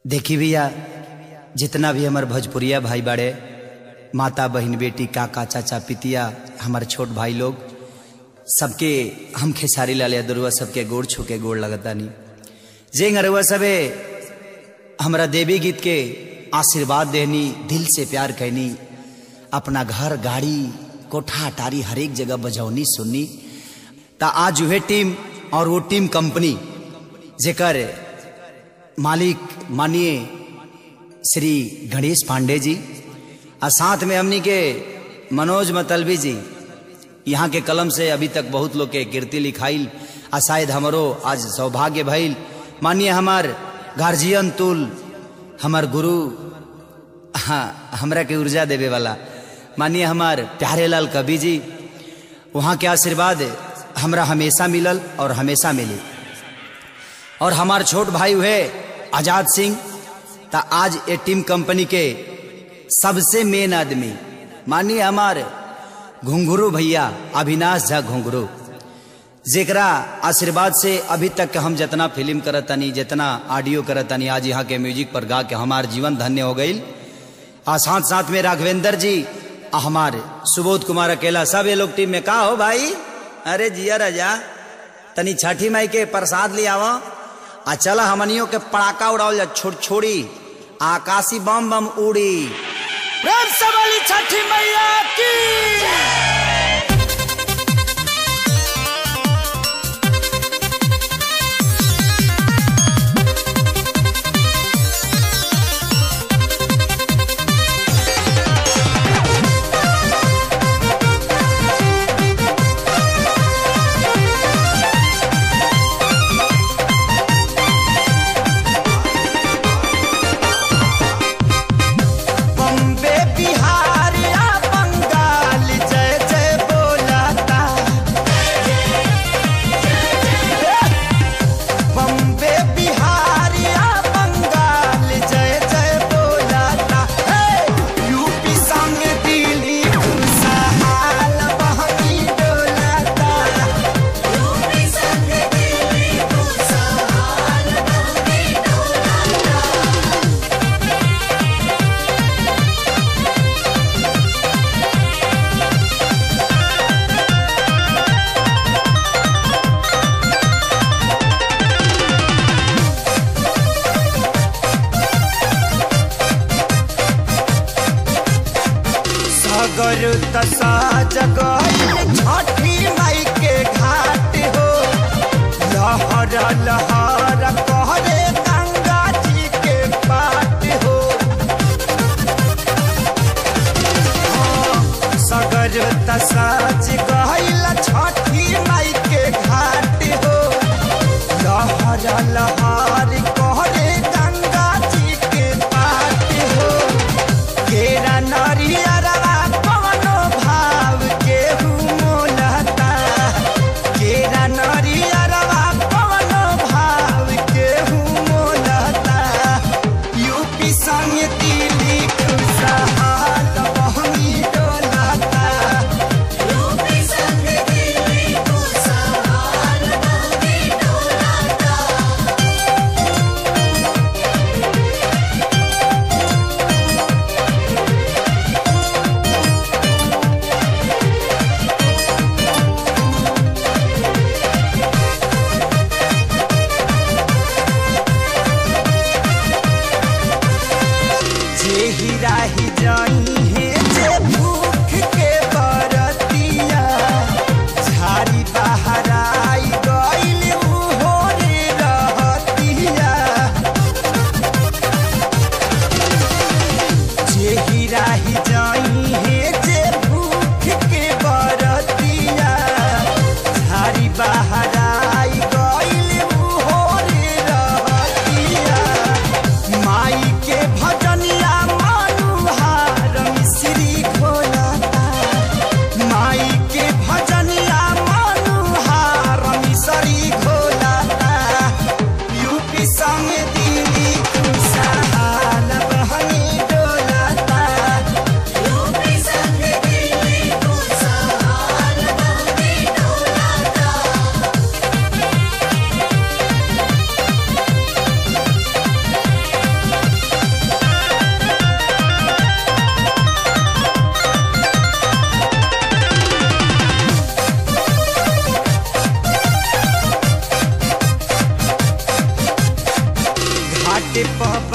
देखी भैया जितना भी हमार भोजपुरिया भाई बाड़े माता बहन बेटी काका चाचा पितिया हमार छोट भाई लोग सबके हम खेसारी लाल यादरुआ सबके गोड़ छू के गोड़ लगतानी जे अरुआ सबे हमरा देवी गीत के आशीर्वाद देनी दिल से प्यार कहनी अपना घर गाड़ी कोठा अटारी हरेक जगह बजौनी सुननी ता आज वह टीम और वो टीम कंपनी जेकर मालिक मानिए श्री गणेश पांडे जी और साथ में हमनी के मनोज मतलबी जी यहाँ के कलम से अभी तक बहुत लोग के कीर्ति लिखाइल आ शायद हमारो आज सौभाग्य भइल मानिए हमार गार्जियन तुल हमार गुरु हाँ हमरा के ऊर्जा देवे वाला मानिए हमार प्यारे लाल कवि जी वहाँ के आशीर्वाद हमरा हमेशा मिलल और हमेशा मिली और हमार छोट भाई हुए आजाद सिंह ता आज ये टीम कंपनी के सबसे मेन आदमी मानिए हमार घुंघरू भैया अविनाश झा घुंघरू जेकरा आशीर्वाद से अभी तक हम जितना फिल्म करतनी जितना ऑडियो करतनी आज यहाँ के म्यूजिक पर गा के हमार जीवन धन्य हो गई और साथ साथ में राघवेंद्र जी आ हमारे सुबोध कुमार अकेला सब ये लोग टीम में का हो भाई अरे जिया राजा तनी छठी माई के प्रसाद ले आवा आ चला हमनियों के पड़ाका उड़ाओ जा छोड़ छोड़ी आकाशी बम बम उड़ी प्रेम से वाली छठी मैया की बम्बे बिहार या बंगाल जय जय बोलाता बम्बे बिहार या बंगाल जय जय बोलाता हे! यूपी संग दिल्ली खुशहाल बहनी डोलाता यूपी संग दिल्ली खुशहाल बहनी डोलाता सागर दशा जगह छठी माई के घाट हो लहर लहर कहरे गंगा जी के पाट हो सागर दशा जगह छठी माई के घाट हो लहर लहर कहरे गंगा जी के पाट हो केरा नरियरवा कवनो भाव केहू मोलता केरा नरियरवा कवनो भाव केहू मोलता यूपी संग दिल्ली खुशहाल बहनी डोलता यूपी संग दिल्ली खुशहाल बहनी डोलता जे हीरा ही जाई है जे भूख के बरतिया झाड़ी बाहर आई गइल उहो रे रहतिया जे हीरा ही जाई है जे भूख के बरतिया झाड़ी बाहर आई गइल उहो रे रहतिया माई के भजनिया मनुहार बाटे पप